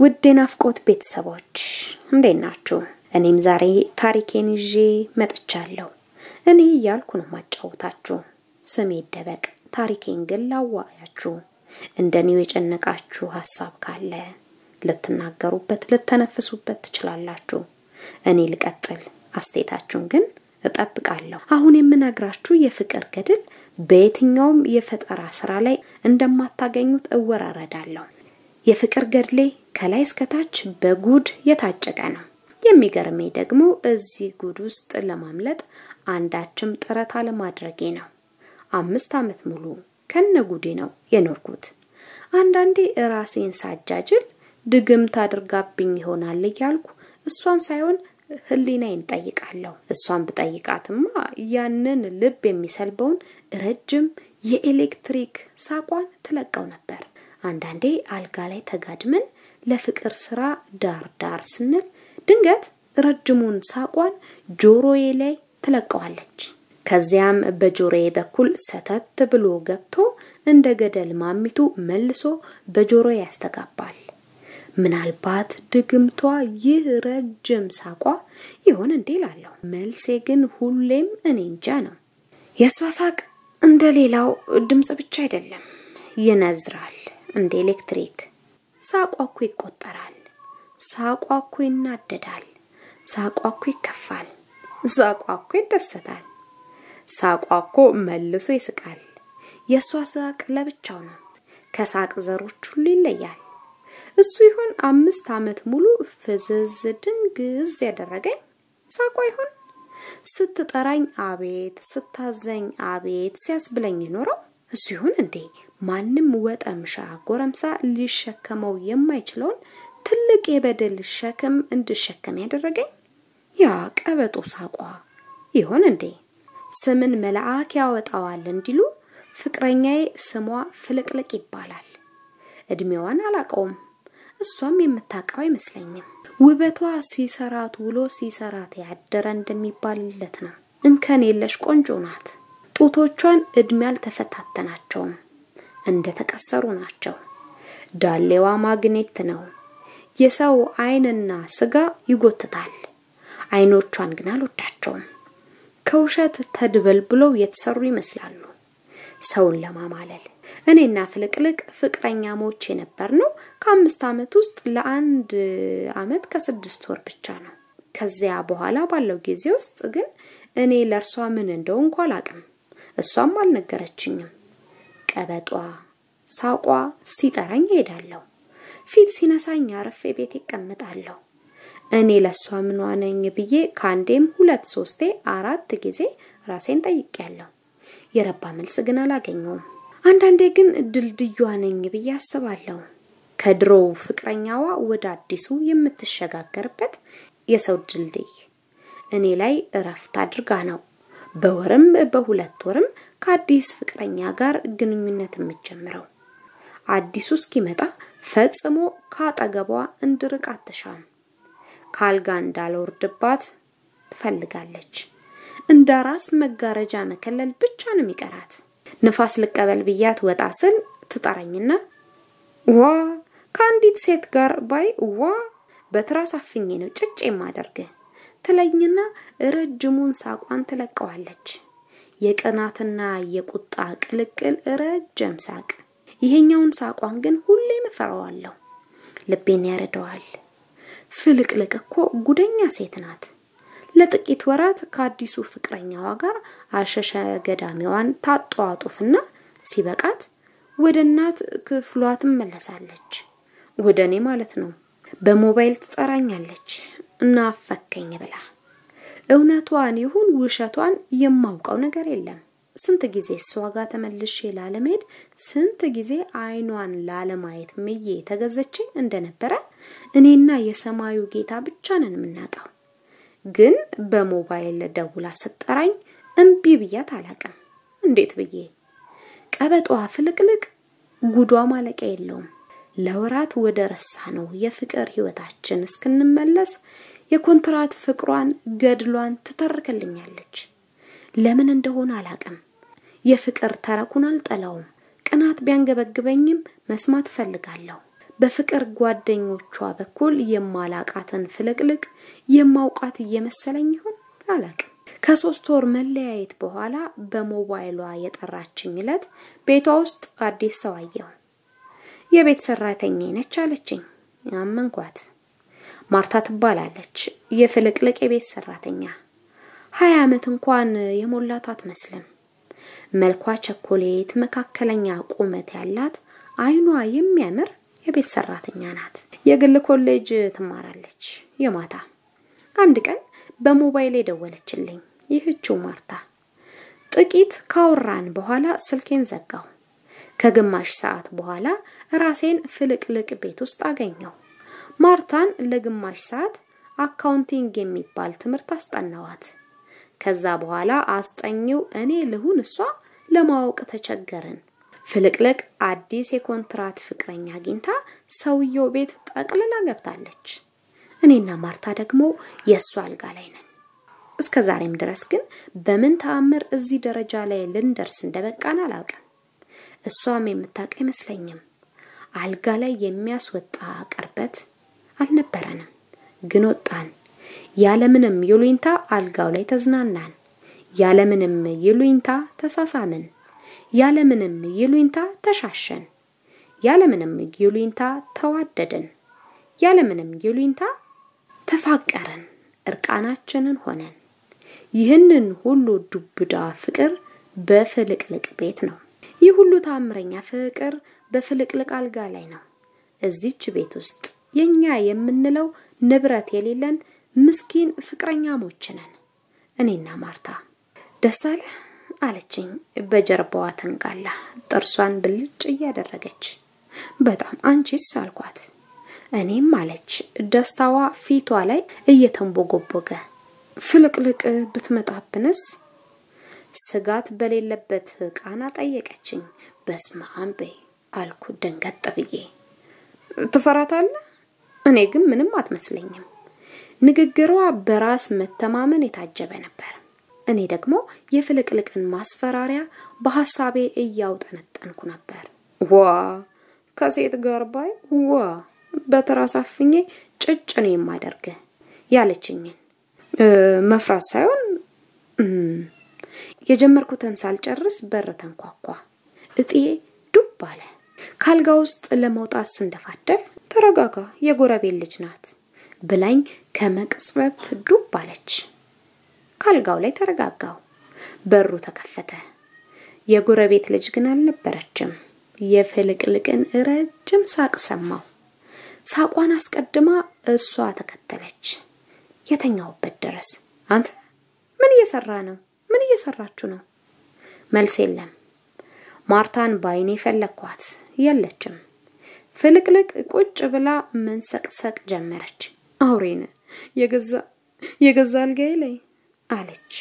ውድ የናፍቆት ቤተሰቦች እንዴት ናችሁ? እኔም ዛሬ ታሪኬን ይዤ መጥቻለሁ። እኔ እያልኩ ነው ማጫወታችሁ። ስሜ ይደበቅ፣ ታሪኬን ግን ላዋያችሁ። እንደኔው የጨነቃችሁ ሀሳብ ካለ ልትናገሩበት፣ ልተነፍሱበት ትችላላችሁ። እኔ ልቀጥል፣ አስተያየታችሁን ግን እጠብቃለሁ። አሁን የምነግራችሁ የፍቅር ገድል በየትኛውም የፈጠራ ስራ ላይ እንደማታገኙት እወራረዳለሁ። የፍቅር ገድሌ ከላይ እስከታች በጉድ የታጨቀ ነው። የሚገርመኝ ደግሞ እዚህ ጉድ ውስጥ ለማምለጥ አንዳችም ጥረት አለማድረጌ ነው። አምስት ዓመት ሙሉ ከነ ጉዴ ነው የኖርኩት። አንዳንዴ ራሴን ሳጃጅል ድግምት አድርጋብኝ ይሆናል እያልኩ እሷን ሳይሆን ህሊናዬን ጠይቃለሁ። እሷን ብጠይቃትማ ያንን ልብ የሚሰልበውን ረጅም የኤሌክትሪክ ሳቋን ትለቀው ነበር። አንዳንዴ አልጋ ላይ ተጋድመን ለፍቅር ስራ ዳር ዳር ስንል ድንገት ረጅሙን ሳቋን ጆሮዬ ላይ ትለቀዋለች። ከዚያም በጆሮዬ በኩል ሰተት ብሎ ገብቶ እንደ ገደል ማሚቱ መልሶ በጆሮዬ ያስተጋባል። ምናልባት ድግምቷ ይህ ረጅም ሳቋ ይሆን እንዴ ላለሁ። መልሴ ግን ሁሌም እኔ እንጃ ነው። የእሷ ሳቅ እንደ ሌላው ድምፅ ብቻ አይደለም፣ ይነዝራል እንደ ኤሌክትሪክ። ሳቋ እኮ ይቆጠራል። ሳቋ እኮ ይናደዳል። ሳቋ እኮ ይከፋል። ሳቋ እኮ ይደሰታል። ሳቋ እኮ መልሶ ይስቃል። የእሷ ሳቅ ለብቻው ነው። ከሳቅ ዘሮች ሁሉ ይለያል። እሱ ይሆን አምስት ዓመት ሙሉ ፍዝዝ ድንግዝ ያደረገኝ ሳቋ ይሆን? ስትጠራኝ አቤት፣ ስታዘኝ አቤት ሲያስብለኝ ኖረው እሱ ይሆን እንዴ? ማንም ወጠምሻ ጎረምሳ ሊሸከመው የማይችለውን ትልቅ የበደል ሸክም እንድሸከም ያደረገኝ ያ ቀበጦ ሳቋ ይሆን እንዴ? ስምን መልአክ ያወጣዋል እንዲሉ ፍቅረኛዬ ስሟ ፍልቅልቅ ይባላል። እድሜዋን አላቀውም። እሷም የምታውቀው አይመስለኝም። ውበቷ ሲሰራት ውሎ ሲሰራት ያደረ እንደሚባልለት ነው። እንከን የለሽ ቆንጆ ናት። ጡቶቿን እድሜ አልተፈታተናቸውም፣ እንደተቀሰሩ ናቸው። ዳሌዋ ማግኔት ነው። የሰው አይንና ስጋ ይጎትታል። አይኖቿን ግን አልወዳቸውም። ከውሸት ተድበልብለው የተሰሩ ይመስላሉ ሰውን ለማማለል። እኔና ፍልቅልቅ ፍቅረኛሞች የነበር ነው ከአምስት ዓመት ውስጥ ለአንድ ዓመት ከስድስት ወር ብቻ ነው። ከዚያ በኋላ ባለው ጊዜ ውስጥ ግን እኔ ለእርሷ ምን እንደው እንኳ አላቅም፣ እሷም አልነገረችኝም። ቀበጧ ሳቋ ሲጠራኝ እሄዳለሁ፣ ፊት ሲነሳኝ አርፌ ቤት ይቀመጣለሁ። እኔ ለእሷ ምኗ ነኝ ብዬ ከአንዴም ሁለት ሶስቴ አራት ጊዜ ራሴን ጠይቄያለሁ። የረባ መልስ ግን አላገኘውም። አንዳንዴ ግን ድልድዩዋ ነኝ ብዬ አስባለሁ። ከድሮው ፍቅረኛዋ ወደ አዲሱ የምትሸጋገርበት የሰው ድልድይ እኔ ላይ እረፍት አድርጋ ነው በወርም በሁለት ወርም ከአዲስ ፍቅረኛ ጋር ግንኙነት የምጀምረው። አዲሱ እስኪመጣ ፈጽሞ ከአጠገቧ እንድርቅ አትሻም። ካልጋ እንዳልወርድባት ትፈልጋለች። እንደ ራስ መጋረጃ መከለል ብቻ ነው የሚቀራት። ንፋስ ልቀበል ብያት ወጣ ስል ትጠራኝና ዋ ከአንዲት ሴት ጋር ባይ ዋ በትራስ አፍኜ ነው ጭጭ የማደርግ ትለኝና ረጅሙን ሳቋን ትለቀዋለች። የቅናትና የቁጣ ቅልቅል ረጅም ሳቅ። ይሄኛውን ሳቋን ግን ሁሌም እፈራዋለሁ፣ ልቤን ያረደዋል። ፍልቅልቅ እኮ ጉደኛ ሴት ናት። ለጥቂት ወራት ከአዲሱ ፍቅረኛዋ ጋር አሸሸ ገዳሚዋን ታጧጡፍና ሲበቃት ወደ እናት ክፍሏ ትመለሳለች። ወደ እኔ ማለት ነው። በሞባይል ትጠራኛለች እናፈከኝ ብላ። እውነቷን ይሁን ውሸቷን የማውቀው ነገር የለም። ስንት ጊዜ እሷ ጋር ተመልሼ ላለመሄድ ስንት ጊዜ አይኗን ላለማየት ምዬ ተገዘችኝ እንደነበረ እኔና የሰማዩ ጌታ ብቻ ነን የምናውቀው። ግን በሞባይል ደውላ ስጠራኝ እምቢ ብያት አላቅም። እንዴት ብዬ ቀበጧ ፍልቅልቅ ጉዷ ማለቂያ የለውም። ለወራት ወደ ረሳ ነው የፍቅር ህይወታችን እስክንመለስ የኮንትራት ፍቅሯን ገድሏን ትተርክልኛለች። ለምን እንደሆነ አላቅም። የፍቅር ተረኩን አልጠላውም። ቅናት ቢያንገበግበኝም መስማት እፈልጋለሁ። በፍቅር ጓደኞቿ በኩል የማላቃትን ፍልቅልቅ የማውቃት እየመሰለኝ ይሆን አላቅም። ከሶስት ወር መለያየት በኋላ በሞባይሏ የጠራችኝ ዕለት ቤቷ ውስጥ አዲስ ሰው አየሁ። የቤት ሰራተኛ ነች አለችኝ። አመንኳት። ማርታ ትባላለች። የፍልቅልቅ የቤት ሰራተኛ ሀያ ዓመት እንኳን የሞላት አትመስልም። መልኳ ቸኮሌት፣ መካከለኛ ቁመት ያላት፣ አይኗ የሚያምር የቤት ሰራተኛ ናት። የግል ኮሌጅ ትማራለች። የማታ አንድ ቀን በሞባይል የደወለችልኝ ይህችው ማርታ። ጥቂት ካወራን በኋላ ስልኬን ዘጋው። ከግማሽ ሰዓት በኋላ ራሴን ፍልቅልቅ ቤት ውስጥ አገኘው። ማርታን ለግማሽ ሰዓት አካውንቲንግ የሚባል ትምህርት አስጠናዋት። ከዛ በኋላ አስጠኚው እኔ ልሁን እሷ ለማወቅ ተቸገርን። ፍልቅልቅ አዲስ የኮንትራት ፍቅረኛ አግኝታ ሰውየው ቤት ጠቅልላ ገብታለች። እኔና ማርታ ደግሞ የእሱ አልጋ ላይ ነን። እስከ ዛሬም ድረስ ግን በምን ተአምር እዚህ ደረጃ ላይ ልንደርስ እንደበቃን አላውቅም። እሷም የምታውቅ አይመስለኝም። አልጋ ላይ የሚያስወጣ ቅርበት አልነበረንም፣ ግን ወጣን። ያለምንም ይሉኝታ አልጋው ላይ ተዝናናን። ያለምንም ይሉኝታ ተሳሳምን። ያለምንም ይሉኝታ ተሻሸን። ያለምንም ይሉኝታ ተዋደድን። ያለምንም ይሉኝታ ተፋቀርን። እርቃናችንን ሆነን። ይህንን ሁሉ ዱብዳ ፍቅር በፍልቅልቅ ቤት ነው። ይህ ሁሉ ታምረኛ ፍቅር በፍልቅልቅ አልጋ ላይ ነው። እዚች ቤት ውስጥ የኛ የምንለው ንብረት የሌለን ምስኪን ፍቅረኛሞች ነን። እኔና ማርታ ደስ አለ አለችኝ በጀርባዋ ተንጋላ ጥርሷን ብልጭ እያደረገች። በጣም አንቺስ አልኳት። እኔም አለች ደስታዋ ፊቷ ላይ እየተንቦጎቦገ። ፍልቅልቅ ብትመጣብንስ? ስጋት በሌለበት ቃና ጠየቀችኝ። በስመ አብ አልኩ ደንገጥ ብዬ። ትፈራታለህ? እኔ ግን ምንም አትመስለኝም። ንግግሯ በራስ መተማመን የታጀበ ነበር። እኔ ደግሞ የፍልቅልቅን ማስፈራሪያ በሐሳቤ እያውጠነጠንኩ ነበር። ዋ ከሴት ጋር ባይ ዋ በትራስ አፍኜ ጭጭ ነው የማደርግ ያለችኝን መፍራት ሳይሆን የጀመርኩትን ሳልጨርስ በር ተንኳኳ። እጥዬ ዱብ አለ። ካልጋ ውስጥ ለመውጣት ስንደፋደፍ ተረጋጋ፣ የጎረቤት ልጅ ናት ብላኝ ከመቅጽበት ዱብ አለች። ካልጋው ላይ ተረጋጋው። በሩ ተከፈተ። የጎረቤት ልጅ ግን አልነበረችም። የፍልቅልቅን ረጅም ሳቅ ሰማው። ሳቋን አስቀድማ እሷ ተከተለች። የተኛውበት ድረስ አንተ ምን እየሰራ ነው? ምን እየሰራችሁ ነው? መልስ የለም። ማርታን ባይኔ ፈለግኳት፣ የለችም። ፍልቅልቅ ቁጭ ብላ መንሰቅሰቅ ጀመረች። አውሬን የገዛ የገዛ አልጋዬ ላይ አለች።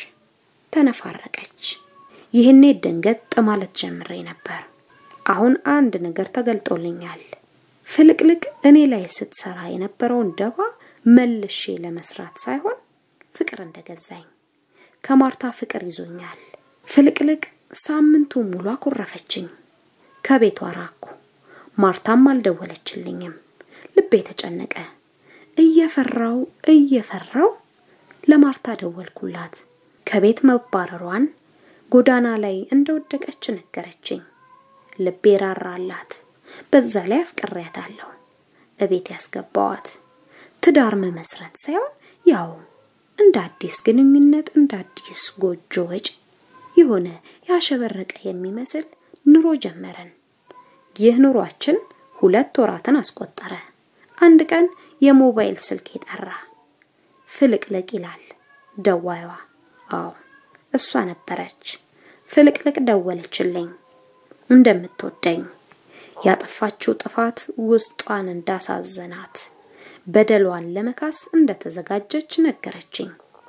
ተነፋረቀች። ይህኔ ደንገጥ ማለት ጀምሬ ነበር። አሁን አንድ ነገር ተገልጦልኛል። ፍልቅልቅ እኔ ላይ ስትሰራ የነበረውን ደባ መልሼ ለመስራት ሳይሆን ፍቅር እንደገዛኝ ከማርታ ፍቅር ይዞኛል። ፍልቅልቅ ሳምንቱ ሙሉ አኮረፈችኝ። ከቤቷ ራኩ። ማርታም አልደወለችልኝም። ልቤ ተጨነቀ። እየፈራው እየፈራው ለማርታ ደወልኩላት። ከቤት መባረሯን ጎዳና ላይ እንደወደቀች ነገረችኝ። ልቤ ራራላት። በዛ ላይ አፍቅሬያታለሁ። እቤት ያስገባዋት ትዳር መመስረት ሳይሆን ያው እንደ አዲስ ግንኙነት እንደ አዲስ ጎጆ ወጪ የሆነ ያሸበረቀ የሚመስል ኑሮ ጀመረን። ይህ ኑሯችን ሁለት ወራትን አስቆጠረ። አንድ ቀን የሞባይል ስልክ ጠራ። ፍልቅልቅ ይላል ደዋይዋ። አዎ እሷ ነበረች። ፍልቅልቅ ደወለችልኝ። እንደምትወደኝ ያጠፋችው ጥፋት ውስጧን እንዳሳዘናት በደሏን ለመካስ እንደተዘጋጀች ነገረችኝ።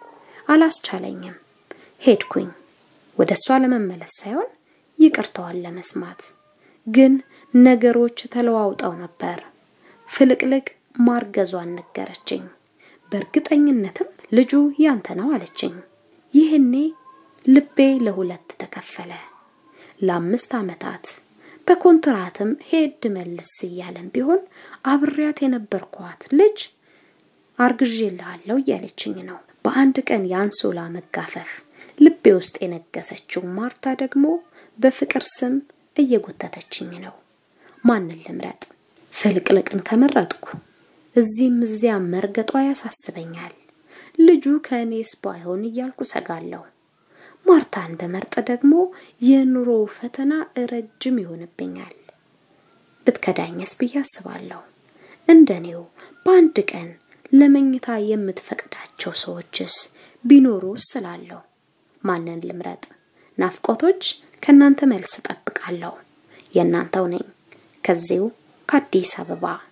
አላስቻለኝም። ሄድኩኝ ወደ እሷ ለመመለስ ሳይሆን ይቅርታዋን ለመስማት። ግን ነገሮች ተለዋውጠው ነበር። ፍልቅልቅ ማርገዟን ነገረችኝ። በእርግጠኝነትም ልጁ ያንተ ነው አለችኝ። ይህኔ ልቤ ለሁለት ተከፈለ። ለአምስት ዓመታት በኮንትራትም ሄድ መለስ እያለን ቢሆን አብሬያት የነበርኳት ልጅ አርግዤልሃለሁ እያለችኝ ነው። በአንድ ቀን የአንሶላ መጋፈፍ ልቤ ውስጥ የነገሰችው ማርታ ደግሞ በፍቅር ስም እየጎተተችኝ ነው። ማንን ልምረጥ? ፍልቅልቅን ከመረጥኩ እዚህም እዚያም መርገጧ ያሳስበኛል። ልጁ ከእኔስ ባይሆን እያልኩ ሰጋለሁ። ማርታን በመርጥ ደግሞ የኑሮ ፈተና ረጅም ይሆንብኛል። ብትከዳኝስ ብዬ አስባለሁ። እንደኔው በአንድ ቀን ለመኝታ የምትፈቅዳቸው ሰዎችስ ቢኖሩ ስላለሁ ማንን ልምረጥ? ናፍቆቶች ከእናንተ መልስ እጠብቃለሁ። የእናንተው ነኝ ከዚሁ ከአዲስ አበባ